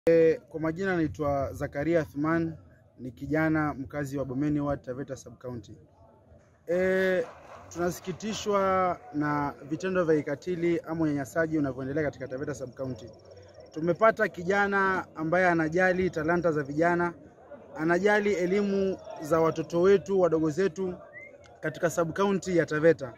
E, kwa majina naitwa Zakaria Athman, ni kijana mkazi wa Bomeni Ward, Taveta Sub County. E, tunasikitishwa na vitendo vya ikatili ama unyanyasaji unavyoendelea katika Taveta Sub County. Tumepata kijana ambaye anajali talanta za vijana, anajali elimu za watoto wetu wadogo zetu katika sub county ya Taveta.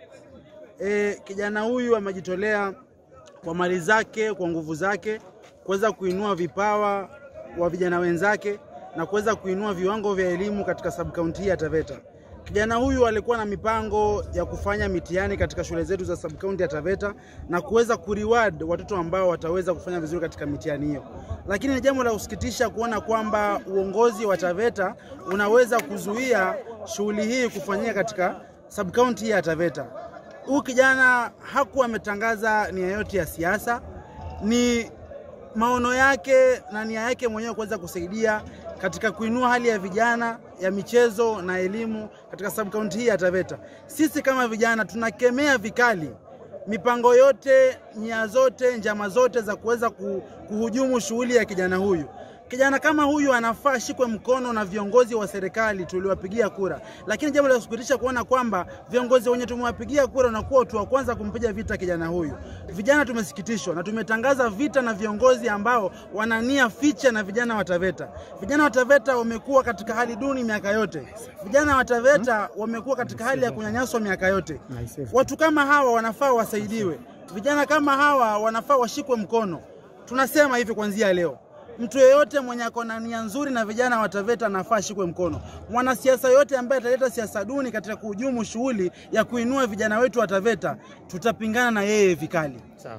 E, kijana huyu amejitolea kwa mali zake, kwa nguvu zake kuweza kuinua vipawa wa vijana wenzake na kuweza kuinua viwango vya elimu katika sub county ya Taveta. Kijana huyu alikuwa na mipango ya kufanya mitihani katika shule zetu za sub county ya Taveta na kuweza kureward watoto ambao wataweza kufanya vizuri katika mitihani hiyo, lakini ni jambo la kusikitisha kuona kwamba uongozi wa Taveta unaweza kuzuia shughuli hii kufanyika katika sub county ya Taveta. Huyu kijana hakuwa ametangaza nia yote ya siasa, ni maono yake na nia yake mwenyewe kuweza kusaidia katika kuinua hali ya vijana ya michezo na elimu katika sub county hii ya Taveta. Sisi kama vijana tunakemea vikali mipango yote, nia zote, njama zote za kuweza kuhujumu shughuli ya kijana huyu. Kijana kama huyu anafaa shikwe mkono na viongozi wa serikali tuliwapigia kura, lakini jambo la kusikitisha kuona kwamba viongozi wenye tumewapigia kura wanakuwa watu wa kwanza kumpiga vita kijana huyu. Vijana tumesikitishwa na tumetangaza vita na viongozi ambao wanania ficha na vijana wa Taveta. Vijana wa Taveta wamekuwa katika hali duni miaka yote. Vijana wa Taveta wamekuwa katika hali ya kunyanyaswa miaka yote. Watu kama hawa wanafaa wasaidiwe. Vijana kama hawa wanafaa washikwe mkono. Tunasema hivi kuanzia leo mtu yeyote mwenye ako na nia nzuri na vijana wa Taveta anafaa ashikwe mkono. Mwanasiasa yote ambaye ataleta siasa duni katika kuhujumu shughuli ya kuinua vijana wetu wa Taveta, tutapingana na yeye vikali. Sawa.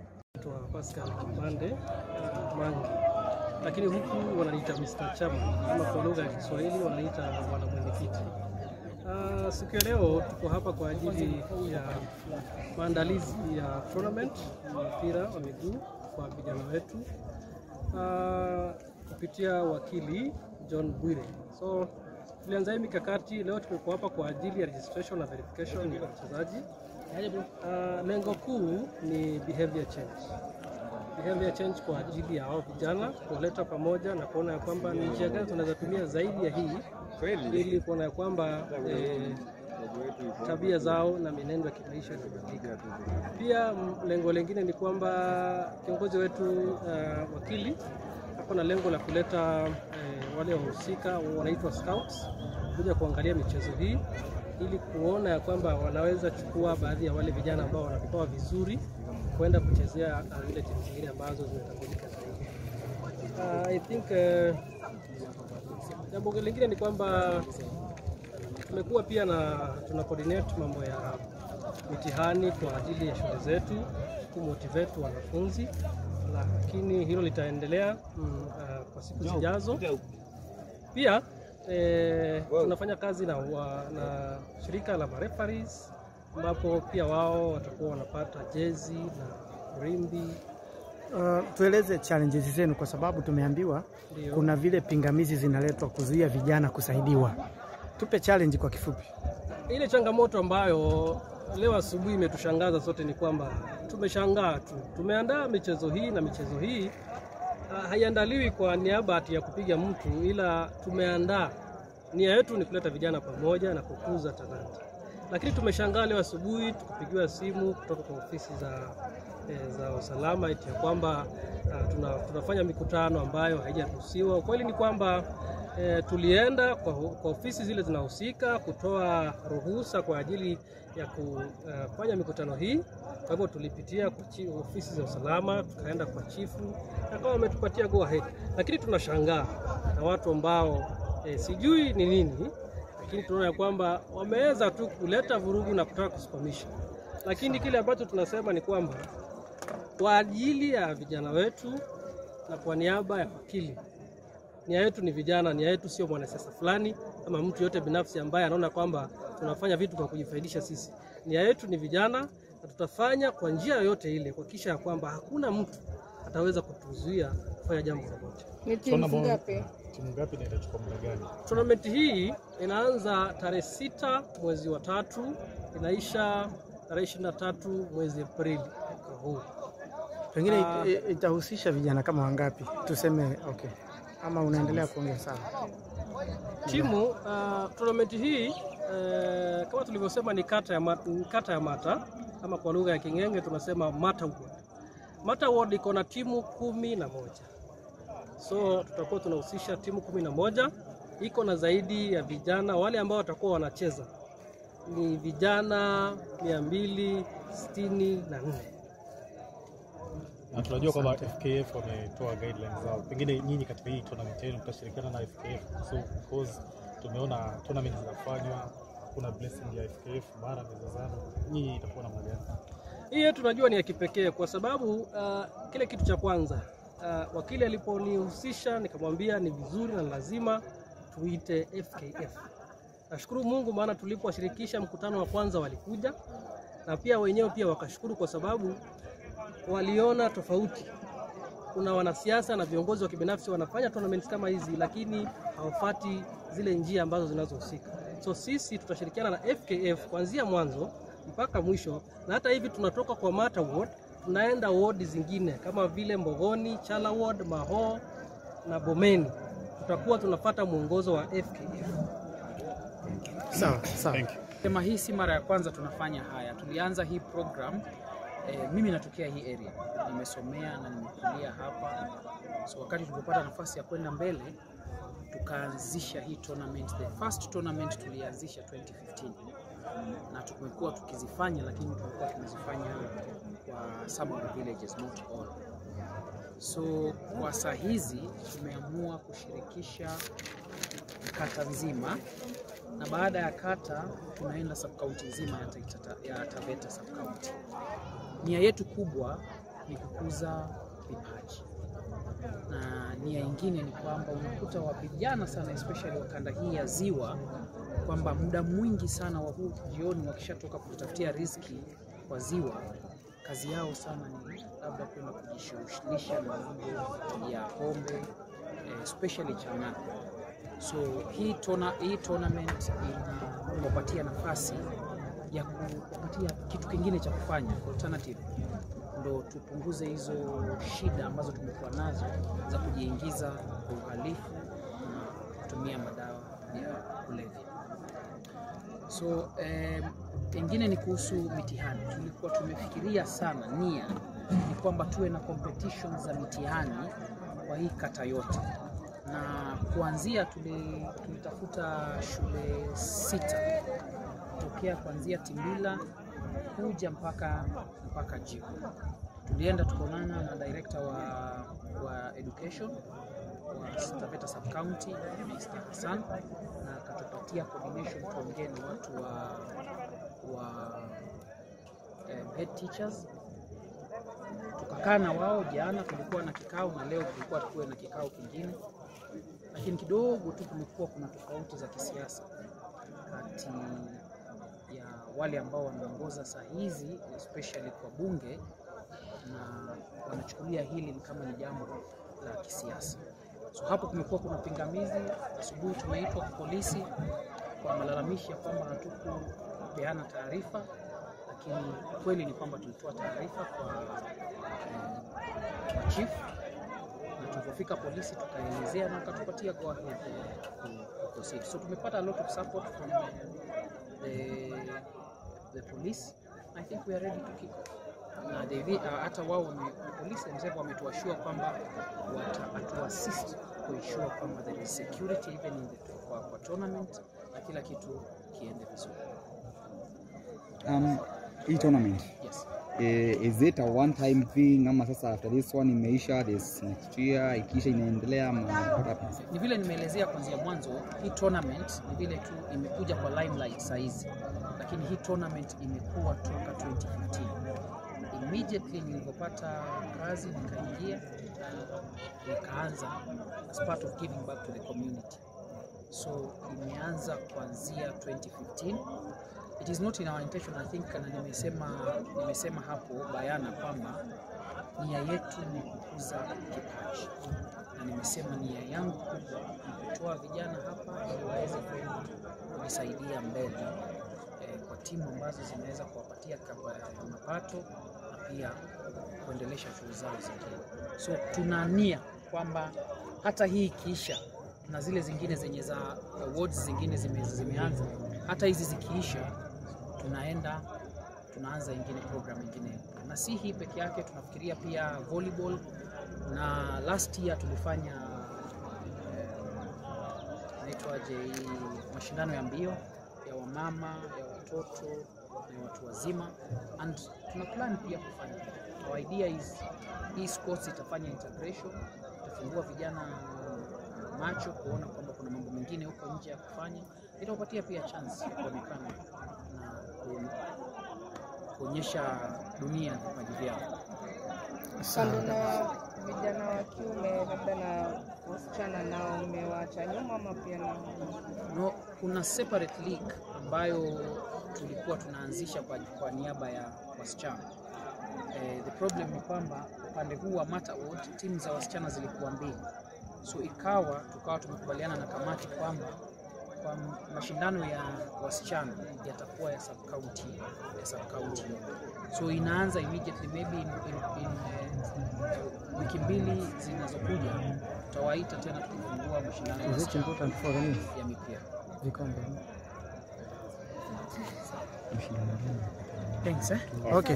Pascal Mande Mangi, lakini huku wananiita Mr. Chama ama kwa lugha ya Kiswahili wananiita bwana mwenyekiti. Uh, siku ya leo tuko hapa kwa ajili ya maandalizi ya tournament ya mpira wa miguu kwa vijana wetu uh, kupitia wakili John Bwire. So tulianza hii mikakati leo, tumekuwa hapa kwa ajili ya registration na verification ya wachezaji. Uh, lengo kuu ni behavior change, behavior change kwa ajili ya hao vijana, kuwaleta pamoja na kuona ya kwamba ni njia gani tunaweza tumia zaidi ya hii ili kuona ya kwamba eh, tabia zao na mienendo ya kimaisha inabadilika. Pia lengo lingine ni kwamba kiongozi wetu uh, wakili hapo na lengo la kuleta uh, wale wahusika wanaitwa scouts kuja kuangalia michezo hii ili kuona ya kwamba wanaweza chukua baadhi ya wale vijana ambao wana vipawa vizuri kwenda kuchezea uh, ile timu zingine ambazo zimetambulika zaidi. Uh, I think uh, jambo lingine ni kwamba tumekuwa pia na tuna coordinate mambo ya mitihani kwa ajili ya shule zetu kumotivate wanafunzi, lakini hilo litaendelea mm, uh, kwa siku zijazo. Pia eh, tunafanya kazi na, wa, na shirika la marefaris ambapo pia wao watakuwa wanapata jezi na rimbi. Uh, tueleze challenges zenu kwa sababu tumeambiwa Ndio. kuna vile pingamizi zinaletwa kuzuia vijana kusaidiwa. Tupe challenge kwa kifupi. Ile changamoto ambayo leo asubuhi imetushangaza sote ni kwamba tumeshangaa tu, tumeandaa michezo hii na michezo hii ah, haiandaliwi kwa niaba ati ya kupiga mtu, ila tumeandaa, nia yetu ni kuleta vijana pamoja na kukuza talanta. Lakini tumeshangaa leo asubuhi tukipigiwa simu kutoka kwa ofisi za, eh, za usalama eti ya kwamba ah, tuna, tunafanya mikutano ambayo haijaruhusiwa. Ukweli ni kwamba E, tulienda kwa, kwa ofisi zile zinahusika kutoa ruhusa kwa ajili ya kufanya mikutano hii. Kwa hivyo tulipitia kwa chi, ofisi za usalama, tukaenda kwa chifu akawa wametupatia go ahead, lakini tunashangaa na watu ambao e, sijui ni nini, lakini tunaona ya kwamba wameweza tu kuleta vurugu na kutaka kusimamisha, lakini kile ambacho tunasema ni kwamba kwa ajili ya vijana wetu na kwa niaba ya wakili nia yetu ni vijana, nia yetu sio mwanasiasa fulani ama mtu yote binafsi ambaye anaona kwamba tunafanya vitu kwa kujifaidisha sisi. Nia yetu ni vijana na tutafanya kwa njia yoyote ile kuhakikisha ya kwamba hakuna mtu ataweza kutuzuia kufanya jambo lolote. Ni timu ngapi? Timu ngapi na itachukua muda gani? Tournament hii inaanza tarehe sita mwezi wa tatu inaisha tarehe ishirini na tatu mwezi Aprili mwaka huu. Pengine Ah. it- it- itahusisha vijana kama wangapi? Tuseme okay. Ama unaendelea kuongea sawa. Timu uh, tournament hii uh, kama tulivyosema ni kata ya, ma- ni kata ya Mata ama kwa lugha ya King'enge tunasema Mata Ward. Mata Ward iko na timu kumi na moja so tutakuwa tunahusisha timu kumi na moja iko na zaidi ya vijana wale ambao watakuwa wanacheza ni vijana mia mbili sitini na nne. Na tunajua kwamba FKF wametoa guidelines zao, pengine nyinyi katika hii tournament yenu mtashirikiana na FKF, so because tumeona tournament zinafanywa, kuna blessing ya FKF mara mezozano, nyinyi itakuwa namna gani? Hii yetu tunajua ni ya kipekee kwa sababu uh, kile kitu cha kwanza uh, wakili aliponihusisha nikamwambia ni vizuri na lazima tuite FKF. Nashukuru Mungu maana tulipowashirikisha mkutano wa kwanza walikuja na pia wenyewe pia wakashukuru kwa sababu waliona tofauti. Kuna wanasiasa na viongozi wa kibinafsi wanafanya tournaments kama hizi, lakini hawafati zile njia ambazo zinazohusika. So sisi tutashirikiana na FKF kuanzia mwanzo mpaka mwisho, na hata hivi tunatoka kwa Mata Ward tunaenda ward zingine kama vile Mbogoni, Chala Ward, Maho na Bomeni. Tutakuwa tunafata mwongozo wa FKF. Sawa, sawa. Thank you. Sema hii si mara ya kwanza tunafanya haya. Tulianza hii program eh, mimi natokea hii area, nimesomea na nimekulia hapa, so wakati tulipopata nafasi ya kwenda mbele tukaanzisha hii tournament. The first tournament tulianzisha 2015 na tumekuwa tukizifanya, lakini tumekuwa tumezifanya kwa some of the villages, not all. So kwa saa hizi tumeamua kushirikisha kata nzima na baada ya kata tunaenda subkaunti nzima ya, Taita, ya Taveta subkaunti. Nia yetu kubwa ni kukuza vipaji, na nia ingine ni kwamba unakuta wa vijana sana especially wa kanda hii ya Ziwa kwamba muda mwingi sana wa huu jioni wakishatoka kutafutia riziki kwa Ziwa, kazi yao sana ni labda kwenda kujishughulisha na mambo ya pombe eh, especially chang'aa so hii, tona, hii tournament inawapatia nafasi ya kuwapatia kitu kingine cha kufanya alternative, ndo tupunguze hizo shida ambazo tumekuwa nazo za kujiingiza kwa uhalifu na kutumia madawa ya kulevya. So eh, pengine ni kuhusu mitihani. Tulikuwa tumefikiria sana, nia ni kwamba tuwe na competition za mitihani kwa hii kata yote na kuanzia tuli, tulitafuta shule sita tokea kuanzia Timbila kuja mpaka mpaka Jibu. Tulienda tukaonana na director wa, wa education wa Taveta sub county Mr. Hassan na akatupatia coordination tuongee na watu wa, wa eh, head teachers tukakaa na wao jana, tulikuwa na kikao na leo tulikuwa tukuwe na kikao kingine, lakini kidogo tu kumekuwa kuna tofauti za kisiasa kati ya wale ambao wanaongoza saa hizi especially kwa bunge na wanachukulia hili ni kama ni jambo la kisiasa. So hapo kumekuwa kuna pingamizi. Asubuhi tumeitwa kwa polisi kwa malalamishi ya kwamba hatukupeana taarifa, lakini kweli ni kwamba tulitoa taarifa kwa, eh, kwa chief na tulipofika polisi tukaelezea na wakatupatia go ahead eh, ku- ku proceed. So tumepata a lot of support from eh, the, the police. I think we are ready to kick off. Na they, uh, hata wao wame- polisi themselves wametuashua kwamba watatuassist kuensure kwamba there is security even in the, kwa, kwa tournament na kila kitu kiende vizuri. Um, hii tournament Yes. eh, is it a one time thing ama sasa after this one imeisha this next year ikiisha inaendelea ama what happens? ni vile nimeelezea kuanzia mwanzo, hii tournament ni vile tu imekuja kwa limelight saa hizi, lakini hii tournament imekuwa toka 2015. Immediately nilipopata kazi nikaingia na nikaanza as part of giving back to the community, so imeanza kuanzia 2015. It is not in our intention I think, na nimesema, nimesema hapo bayana kwamba nia yetu ni kukuza kipaji na nimesema nia yangu kubwa ni kutoa vijana hapa ili waweze kwenda kujisaidia mbele eh, kwa timu ambazo zinaweza kuwapatia kapa- mapato na pia kuendelesha shughuli zao zingine. So tuna nia kwamba hata hii ikiisha na zile zingine zenye za awards zingine zime, zimeanza, hata hizi zikiisha, tunaenda tunaanza ingine program ingine, na si hii peke yake, tunafikiria pia volleyball, na last year tulifanya inaitwaje hii mashindano ya mbio ya wamama ya watoto na ya watu wazima, and tuna plan pia kufanya. Our idea is hii sports itafanya integration, itafungua vijana macho kuona kwamba kuna mambo mengine huko nje ya kufanya, itawapatia pia chance ya kuonekana na ku- kuonyesha dunia vipaji vyao. Kando na vijana wa kiume, labda na wasichana nao mmewaacha nyuma ama pia na No, kuna separate league ambayo tulikuwa tunaanzisha kwa, kwa niaba ya wasichana. Eh, the problem ni kwamba upande huu wa Mata Award timu za wasichana zilikuwa mbili, so ikawa tukawa tumekubaliana na kamati kwamba kwa mashindano ya wasichana yatakuwa ya sub county ya sub county, so inaanza immediately maybe in, in, in, eh, wiki mbili zinazokuja tutawaita tena tukifungua mashindano ya Is it wasichana important for the nini? ya mipira. Vikombe. Thanks, eh? Okay.